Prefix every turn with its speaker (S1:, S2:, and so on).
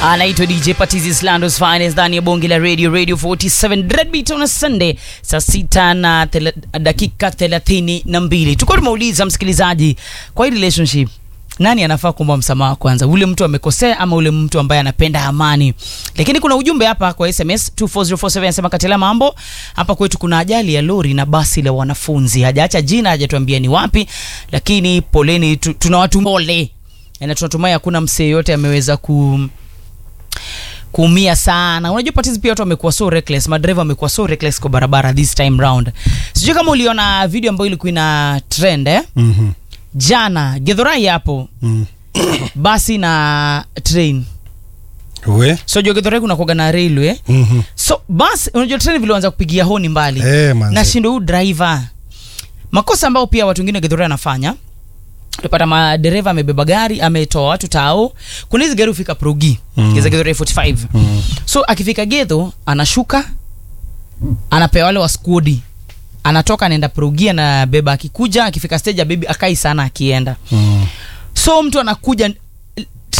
S1: anaitwa DJ Patizi Slandos Finest ndani ya bonge la radio radio 47 Dreadbeat on a Sunday saa sita na tele, dakika thelathini na mbili. Tulikuwa tumeuliza msikilizaji, kwa hii relationship nani anafaa kuomba msamaha kwanza, ule mtu amekosea ama ule mtu ambaye anapenda amani? Lakini kuna ujumbe hapa kwa SMS 24047 anasema Katela, mambo hapa kwetu kuna ajali ya lori na basi la wanafunzi, hajaacha jina, hajatuambia ni wapi, lakini poleni, tu, tunawatu pole na tunatumai hakuna msee yote ameweza ku kuumia sana. Unajua patizi pia watu wamekuwa so reckless, madereva wamekuwa so reckless kwa barabara this time round. Sijui kama uliona video ambayo ilikuwa ina trend eh?
S2: Mhm.
S1: Jana Githurai hapo
S2: Mm.
S1: basi na train.
S2: We?
S1: So jua Githurai kuna kuwaga na railway.
S2: Mhm.
S1: So basi unajua train vilianza kupigia honi mbali.
S2: Eh, manze.
S1: na shindo huyu driver. Makosa ambayo pia watu wengine Githurai anafanya. Utapata madereva amebeba gari, ametoa watu tao. Kuna hizi gari hufika Progi,
S2: Mm.
S1: mm. Githurai 45.
S2: Mm.
S1: so akifika gedho anashuka anapewa wale wa skudi anatoka anaenda progia na beba akikuja akifika stage ya bebi akai sana akienda
S2: Mm.
S1: so mtu anakuja